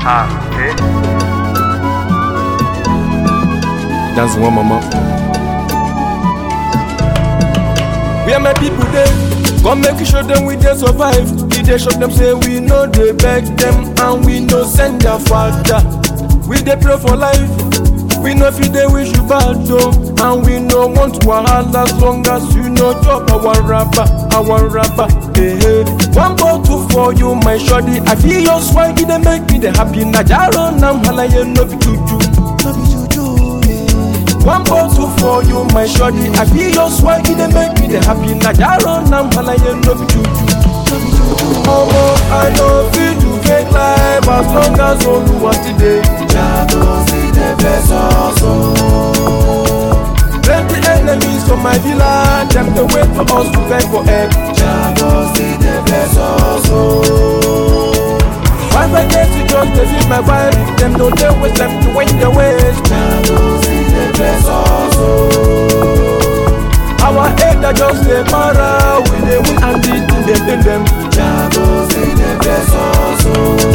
Ah, eh. Dance one mama. Where my people dey? Come make you show them we dey survive. We dey show them say we no dey beg them and we no send their father. We dey pray for life. We no fit dey wish you bad though, and we no want wahala as long as you no chop our rapper, our rapper. Hey, hey. One bottle for you, my shorty. I feel your swag, it dey make me dey happy. Najaro nam halaye no be juju. No be juju, yeah. One bottle for you, my shorty. I feel your swag, it dey make me dey happy. Najaro nam halaye no be juju. No be juju. Omo, I no fit do fake life as long as Oluwa still dey. Jago see the best also. Plenty enemies for my villa, them dey wait for us to beg for help. Jago see the best also. Once I get to just dey feel my vibe, them no dey waste time to wait their ways. Jago see the best also. Our head are just dey para, we dey win and the thing dey pain them. Jago see the best also.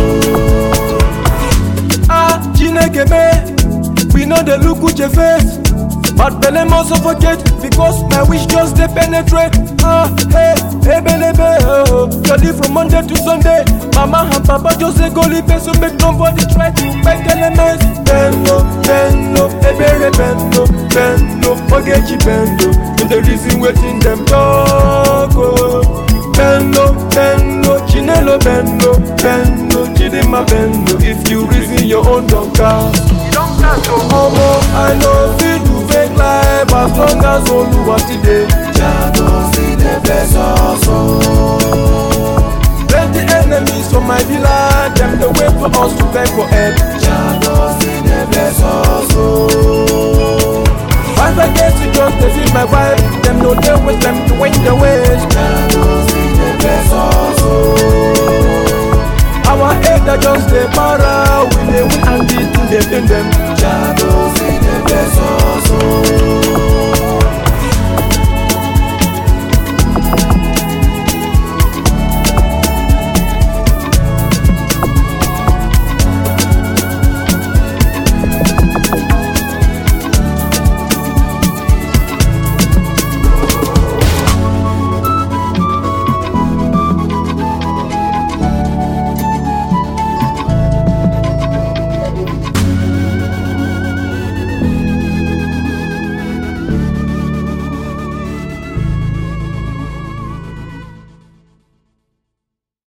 Ah, Chineke me, we know dey look uche face. But belle must suffocate because my wish just dey penetrate. Ah, hey, hey, belebe, oh, jolly from Monday to Sunday. Mama and Papa just dey go live so make nobody try to beg elements. Bendo, bendo, ebere bendo, bendo, ogechi bendo. In the reason wetin dem talk, oh. Bendo, bendo, chinelo bendo, bendo, chidima bendo. If you reason your own don cast. You don't catch oh. Omo, I no fit do fake life as long as Oluwa still dey. Jago see the best also. Plenty enemies for my villa, them dey wait for us to beg for help. Jago see the best also. Once I get to just dey feel my vibe, them no dey waste time to wait their ways. Jago see the best also. Our head are just dey para, we dey win and the thing dey pain them. Jago see the best also.